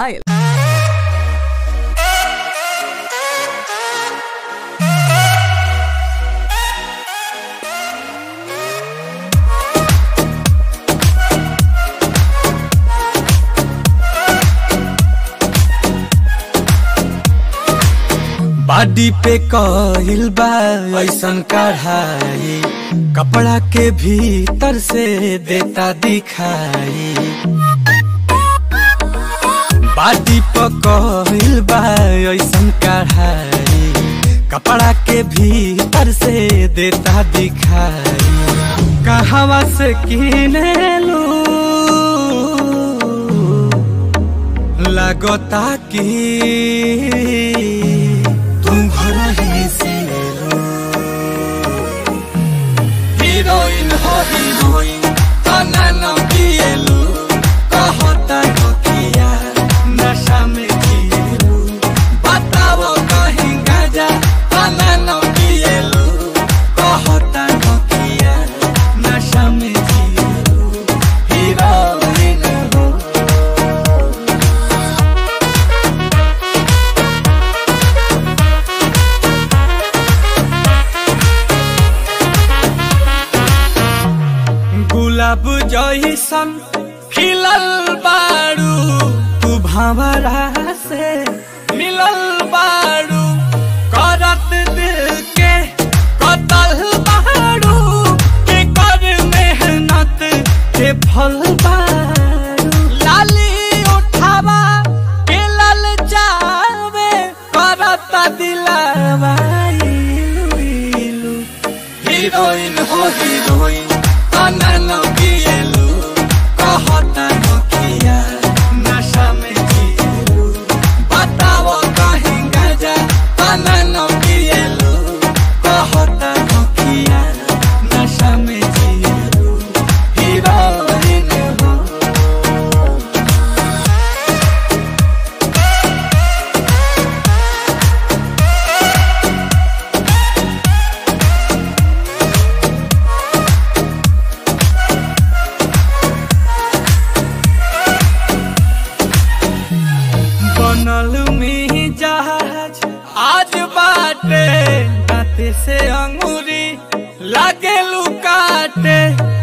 बाडी पे कहिल बा ऐसन कढ़ाई कपड़ा के भीतर से देता दिखाई बाडी पे कहिल बा ऐसन कढ़ाई कपड़ा के भीतर से देता दिखाई कहवा से किने लू लगता कि तुम घर ही से लो हीरोइन हो हीरोइन तना न पिएलू कहता हो किया नशा में जिएलू बताओ कहीं गाजा तना न पिएलू कहता हो किया नशा में जिएलू हीरोइन हो गुलाब जैसन खिलल बारू तू भंवरा से मिलल बारू करत दिल के कतल बारू के कर मेहनत के फल बारू लाली उठावा के लल जावे करत दिलावा इलू इलू हीरोइन हो हीरोइन अनन पिएलू कहता नोकिया नशा में जिएलू बताओ कहीं गजा अनन पिएलू कहता नोकिया नशा में जिएलू हीरोइन हो बनल में जहाज आज बाटे दाते से अंगूरी लागे लुकाटे